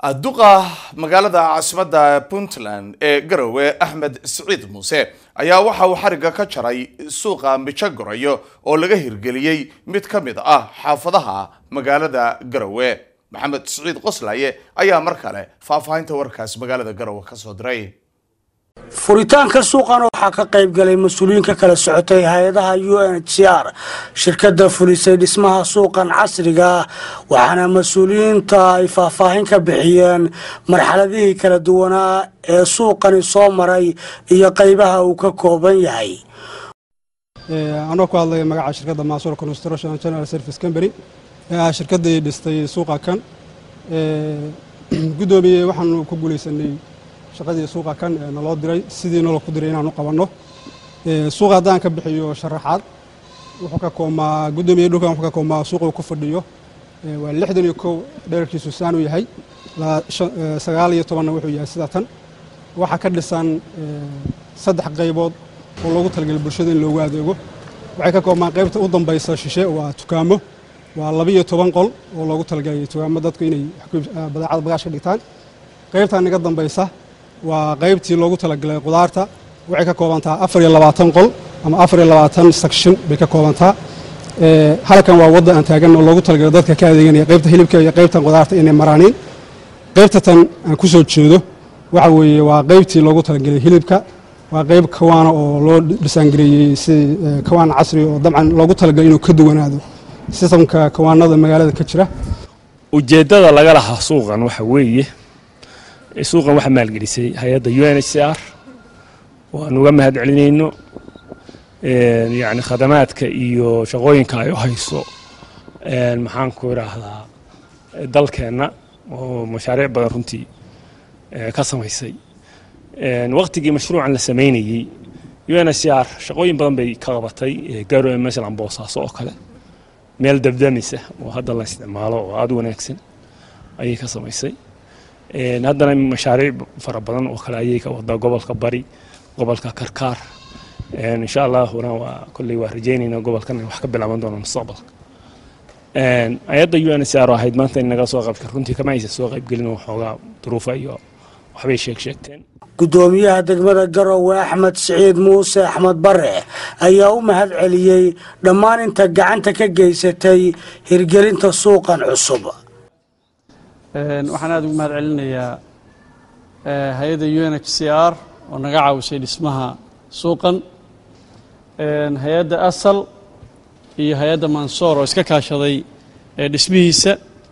duqa magaalada caasimadda puntland ee garowe axmed siciid muuse ayaa waxa uu xarigga ka jaray suuqa mijo gorayo oo laga hirgeliyey mid ka mid ah xaafadaha magaalada garowe maxamed siciid qoslaye ayaa mar kale faahfaahinta warkaas magaalada garowe kasoo diray furitaanka suuqan waxaa ka qayb galay mas-uuliyiin ka kala socotay hay-adaha u n h c r shirkada fulisay dhismaha suuqan casriga ah waxaana mas-uuliyiinta ay faahfaahin ka bixiyeen marxaladihii kala duwanaa ee suuqani soo maray iyo qaybaha uu ka kooban yahay anoo ku hadlaya magaca shirkadda maasuur construction general service company ee ah shirkaddii dhistay suuqa kan guddoomiye waxaanu ku guulaysanay shaqadii suuqa kan ee naloo diray sidii naloo ku diray inaanu qabanno suuqa haddaan ka bixiyo sharaxaad wuxuu ka koomaa guddoomiye dhulkan wuxuu ka koomaa suuqa uu ku fadhiyo waa lixdan iyo kow dherarkiisu saan u yahay sagaal iyo tobanna wuxuu yahay sida tan waxaa ka dhisan saddex qaybood oo loogu talagelay bulshada in loogu adeego waxay ka koobmaan qaybta u dambaysa shishe waa tukaamo waa labiyo toban qol oo loogu talagalay tukaamo dadku inay badeecada bagaash ka dhigtaan qaybtan naga dambaysa waa qaybtii loogu talagalay qudaarta waxay ka koobantaa afar iyo labaatan qol ama afar iyo labaatan section bay ka koobantaa halkan waa wadda aan taagan oo loogu talagalay dadka ka adeeganaya qaybta hilibka iyo qaybtan qudaarta inay maraaniin qaybta tan aan ku soo jeedo waxa weeye waa qaybtii loogu talagalay hilibka waa qayb kawaana oo loo dhisaangareeyey si kawaan casri oo dabcan loogu talagalay inuu ka duwanaado sistamka kawaanada magaalada ka jira ujeeddada laga lahaa suuqan waxa weeye suuqan waxaa maalgelisay hay-adda u n h c r waan uga mahad celinayno yani khadamaadka iyo shaqooyinka ay u hayso maxaan ku idhaahdaa dalkeenna oo mashaariic badan runtii ka samaysay waqtigii mashruucan la samaynayey u n h c r shaqooyin badan bay ka qabatay garowe masalan boosaaso oo kale meel dabdamisa oo hadda la isticmaalo oo aada u wanaagsan ayay ka samaysay haddana mashaariic fara badan oo kale ayay ka wadaa gobolka bari gobolka karkaar insha allahuna waa kolley waa rajeynayna gobolkan wax ka bilaaban doona mustaqbalka ayadda u n h c r ahayd maanta in naga soo qaybka runtii kama aysan soo qaybgelin waxoogaa duruufa iyo waxbay sheeg sheegteen guddoomiyaha degmada garowe axmed siciid muuse axmed bare ayaa u mahad celiyey dhammaan inta gacanta ka geysatay hirgelinta suuqan cusub waxaan aada ugu mahad celinayaa hay-adda u n h c r oo naga caawisay dhismaha suuqan hay-adda asal iyo hay-adda mansoor oo iska kaashaday dhismihiisa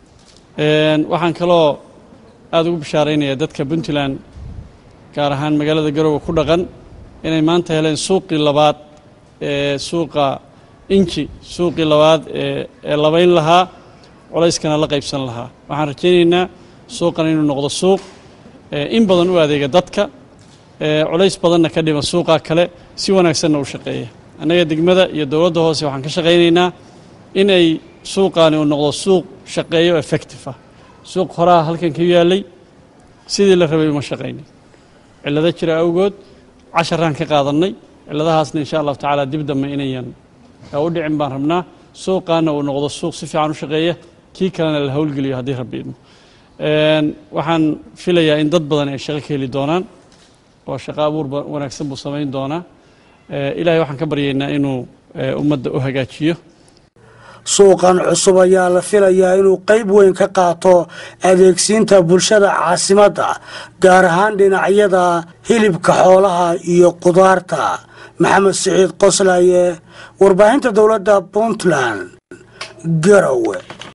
waxaan kaloo aada ugu bishaaraynayaa dadka puntland gaar ahaan magaalada garowe ku dhaqan inay maanta heleen suuqii labaad ee suuqa inji suuqii labaad ee labayn lahaa culayskana la qaybsan lahaa waxaan rajaynaynaa suuqan inuu noqdo suuq in badan u adeega dadka culays badanna ka dhima suuqa kale si wanaagsanna u shaqeeya annaga degmada iyo dowladda hoose waxaan ka shaqaynaynaa inay suuqaani uu noqdo suuq shaqeeyo effective ah suuq horaha halkan ka yaallay sidii la rabay uma shaqaynin cillado jira awgood casharaan ka qaadannay cilladahaasna insha allahu tacaala dib dambe inayan u dhicin baan rabnaa suuqaana uu noqdo suuq si fiican u shaqeeya kii kalena la howlgeliyo haddii rabbi idmo waxaan filayaa in dad badan ay shaqo ka heli doonaan oo shaqo abuur wanaagsan buu samayn doonaa ilahay waxaan ka baryaynaa inuu ummadda u hagaajiyo suuqan cusub ayaa la filayaa inuu qayb weyn ka qaato adeegsiinta bulshada caasimadda gaar ahaan dhinacyada hilibka xoolaha iyo qudaarta maxamed siciid qoslaye warbaahinta dowladda puntland garowe